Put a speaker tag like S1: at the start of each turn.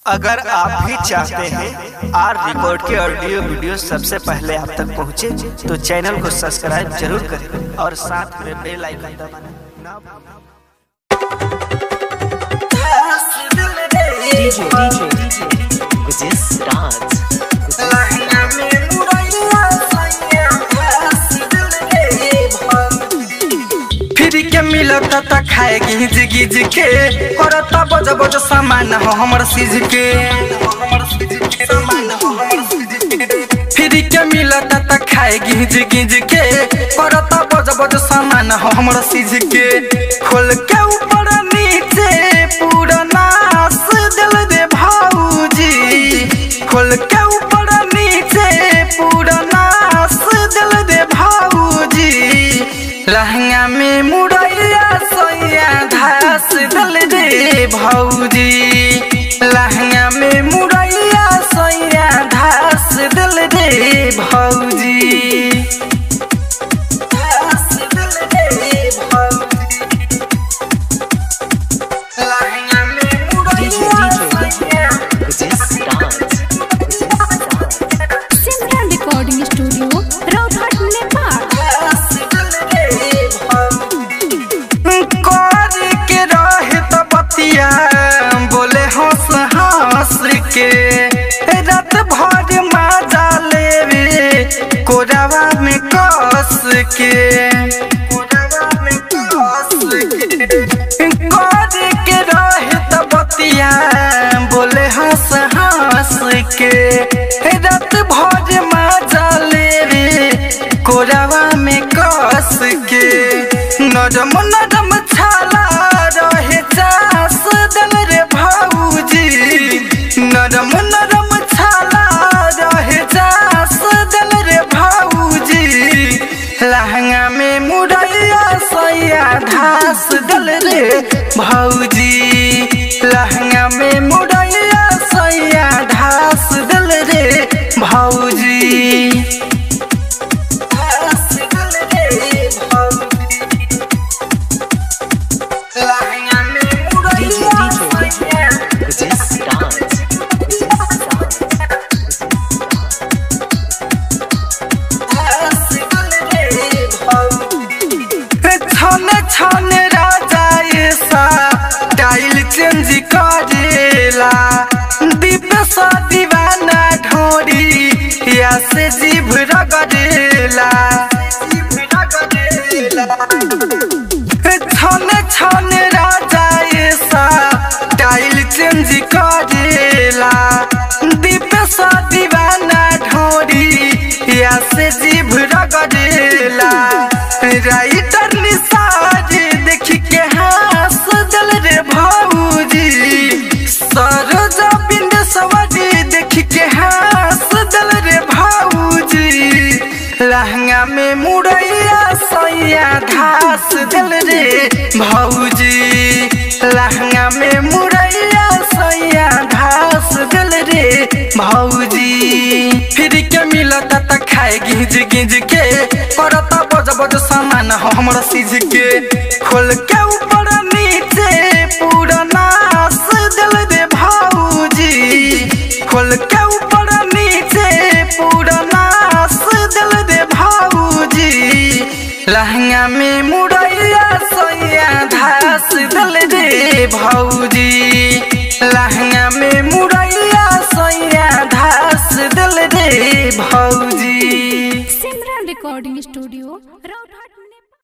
S1: अगर आप भी चाहते हैं आर रिकॉर्ड के ऑडियो वीडियो सबसे पहले आप तक पहुंचे, तो चैनल को सब्सक्राइब जरूर करें और साथ में बेल आइकन दबाना ना
S2: DJ, DJ, DJ, with this dance.
S3: Free के मिलत त खाए गिज गिज के करत बज बज सामान हो हमर सीज के फ्री के मिलत त खाए गिज गिज के करत बज बज सामान हो हमर सीज के खोल के ऊपर नीचे पूरा नास दिल दे भाऊजी खोल के ऊपर नीचे पूरा नास दिल दे भाऊजी लहंगा में मुरैया सोया घास दल दे भौजी लहंगा में मुरैया सोया घास दल दे भौजी घास दल दे भौजी लहंगा में
S2: DJ,
S3: मुरैया
S2: DJ, with this dance. With this dance.
S4: Simran recording studio Raughat Nepal
S3: कर के रहे त बतिया बोले हंस हंस के रात भर मजा लेवे कोरावा में कस के कोरावा में कस के कर के रहे त बतिया बोले हंस हंस के रात भर मजा लेवे कोरावा में कस के नरम नरम छाला रहे चास दल रे भाऊजी नरम नरम छाला रहे चास दल रे भाऊजी लहंगा में मुरैया सैया घास दल रे भाऊजी लहंगा में मुरैया सैया घास दल रे भाऊजी घास दल रे भाऊजी लहंगा में
S2: DJ,
S3: मुरैया
S2: DJ,
S3: सैया
S2: with this dance. With this dance.
S3: छने छने राजा ऐसा टाइल चेंज करेला दीप सा दीवाना ढोरी या से जीभ रगड़ेला छने छने राजा ऐसा टाइल चेंज करेला दीप सा दीवाना ढोरी या से जीभ रगड़ेला राइटर निसार देख के हंस दल रे भाऊजी सरोजा बिंद सवारी देख के हंस दल रे भाऊजी लहंगा में मुरैया सैया घास दल रे भाऊजी लहंगा में मुरैया सैया घास दल रे भाऊजी फिर के मिलत त खाए गिज गिज के करत बज बज सामान हो हमर सीज के खोल के ऊपर नीचे पूरा नास दिल दे भाऊजी खोल के ऊपर नीचे पूरा नास दिल दे भाऊजी लहंगा में मुरैया सैया घास दिल दे भाऊजी लहंगा में मुरैया सैया घास दिल दे भाऊजी
S4: सिमरन रिकॉर्डिंग स्टूडियो रौघाट